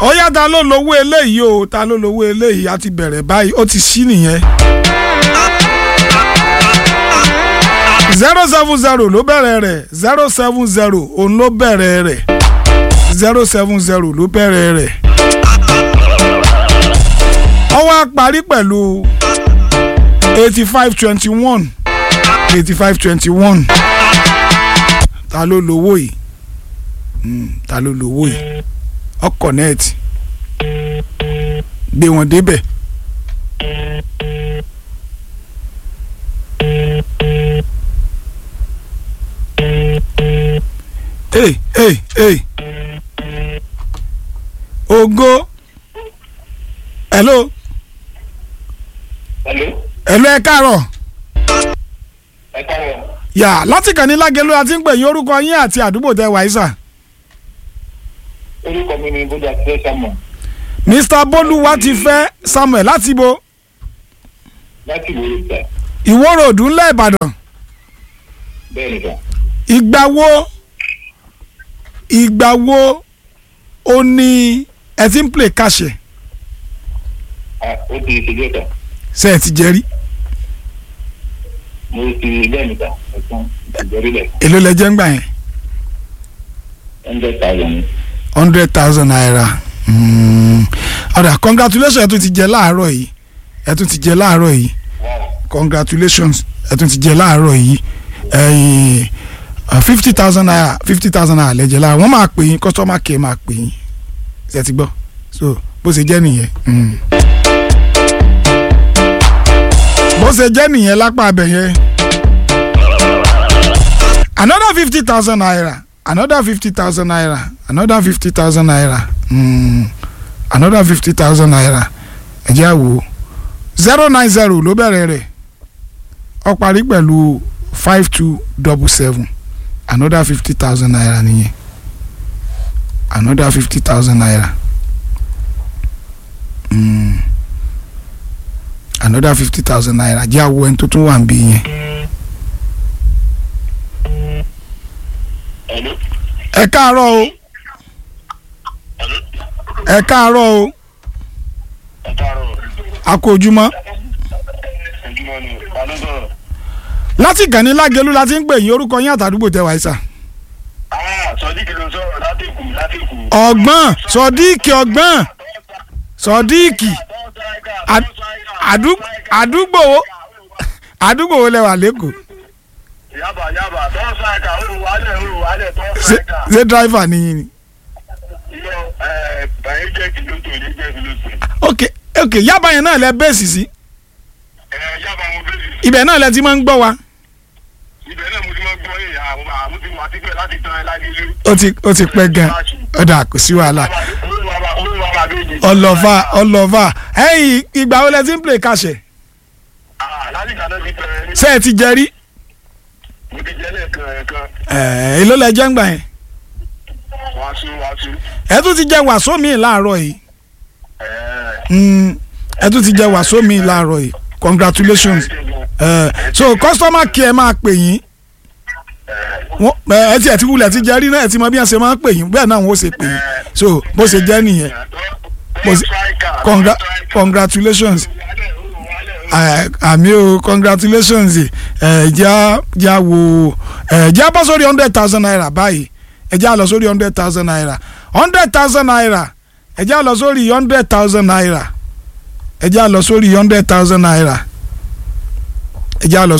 ó yá ta ló lówó eléyìí o ta ló lówó eléyìí a ti bẹ̀rẹ̀ báyìí ó ti ṣí nìyẹn. zero seven zero ló bẹ̀rẹ̀ rẹ̀ zero seven zero òun ló bẹ̀rẹ̀ rẹ̀ zero seven zero ló bẹ̀rẹ̀ rẹ̀. ó wá parí pẹ̀lú eighty five twenty one eighty five twenty one ta ló lówó yìí Mm, ta ló lówó yìí ọkọ̀ nẹ́ẹ̀tì gbé wọn débẹ̀. Hey, hey, hey. Ògo. Hello. Hello. Hello ẹ káàárọ̀. Ẹ káàárọ̀. Yà láti kàn ní Lágelú àti ń pè yín orúkọ yín àti àdúgbò tẹ wàá sà. Orúkọ mi ni Bójú Àtijọ́ Samuel Mr. Bólúwa ti fẹ́ Samuel láti bo láti ìwé ìta. Ìwó ròdù ńlẹ̀ Ìbàdàn. Bẹ́ẹ̀ ni sà. Ìgbà wo ìgbà wo ó ní ẹ ti ń play kàṣẹ Ah, Ó ti ṣèjọ́ ìta. ṣe ẹ ti jẹ rí Mo ti bẹ́ẹ̀ ni sà. Ẹ̀sán ìjọrílẹ̀ èló lẹ jẹ́ ń gbà yẹn hundred thousand. hundred thousand naira Mm. ọ̀dà congratulations ẹ tún ti jẹ láàárọ̀ yìí ẹ tún ti jẹ láàárọ̀ yìí congratulations ẹ tún ti jẹ láàárọ̀ yìí fifty thousand naira fifty thousand naira lẹ́jẹ̀ láàárọ̀ wọ́n máa pè yín customer care máa pè yín ṣe ti gbọ́ so bó ṣe jẹ́ nìyẹn. Mm. bó ṣe jẹ́ nìyẹn lápá abẹ yẹn another fifty thousand naira another fifty thousand naira another fifty thousand naira mm. another fifty thousand naira ẹ jẹ́ àwò zero nine zero ló bẹ̀rẹ̀ rẹ̀ ó parí pẹ̀lú five two double seven another fifty thousand naira nìyẹn another fifty thousand naira mm. another fifty thousand naira jẹ́ àwò ẹni tó tún wà ń bí yẹn. Hello. ẹ káàárọ̀ o Hello. ẹ káàárọ̀ o Ẹ káàárọ̀. a kú ojúmọ́ Ojúmọ́ ni. Ta ló sọ̀rọ̀? láti Gani Lágelú láti ń pè yín orúkọ yín àtàdúgbò tẹ wáyé sà. Ah, Sọdíkì ló sọ̀rọ̀ láti Èkó láti Èkó. ọgbọ́n sọdíìkì ọgbọ́n sọdíìkì Ad- àdúgbò àdúgbò wo àdúgbò wo lẹ wà lẹ́kọ̀ọ́ Yaba yaba tọ́ sáìkà olùwálẹ̀ olùwálẹ̀ tọ́ ṣé sáìkà. ṣé dráìvà nìyí ni. Yọ ẹ̀ bàyẹ̀ jẹ́ kìlótò ní jẹ́ kìlótò. ok ok yaba yẹn náà lẹ bẹ́ẹ̀sì sí Ẹ̀ yaba mo bẹ̀rẹ̀. ibẹ̀ náà lẹ ti máa ń gbọ́ wa Ibẹ̀ náà mo ti máa ń gbọ́ yìí àwọn àwọn tí wọ́n ti pẹ́ láti tán ẹ lágẹ̀lú. ó ti ó ti pẹ́ gan ọ̀dà kò sí wàhálà ọlọ́fà ọlọ́fà ẹ̀yìn ìgbà wo lẹ ti ń play kàṣẹ láti kàdé ti tẹ ṣé ẹ ti jẹ rí mo ti jẹ́ lẹ́ẹ̀kan ẹ̀kan ẹ̀ èló lẹ jẹ́ ń gbà yẹn wàásù wàásù. ẹ tún ti jẹ wàsó mi láàárọ̀ yìí Ẹ̀ẹ́ Mm, ẹ tún ti jẹ wàsó mi láàárọ̀ yìí congratulations ẹ so customer care máa pè yín wọ́n ẹ ẹ ti ẹ ti wulẹ̀ ti jẹ rí náà ẹ ti mọ bí wọ́n ṣe máa ń pè yín bẹ́ẹ̀ náà wọ́n ṣe pè yín so bó ṣe jẹ́ nìyẹn Mo sì- Congra congratulations ẹ, àmì o congratulations ẹ já já wo ẹ já bọ́ sórí hundred thousand naira báyìí ẹ já lọ sórí hundred thousand naira hundred thousand naira ẹ já lọ sórí hundred thousand naira ẹ já lọ sórí hundred thousand naira ẹ já lọ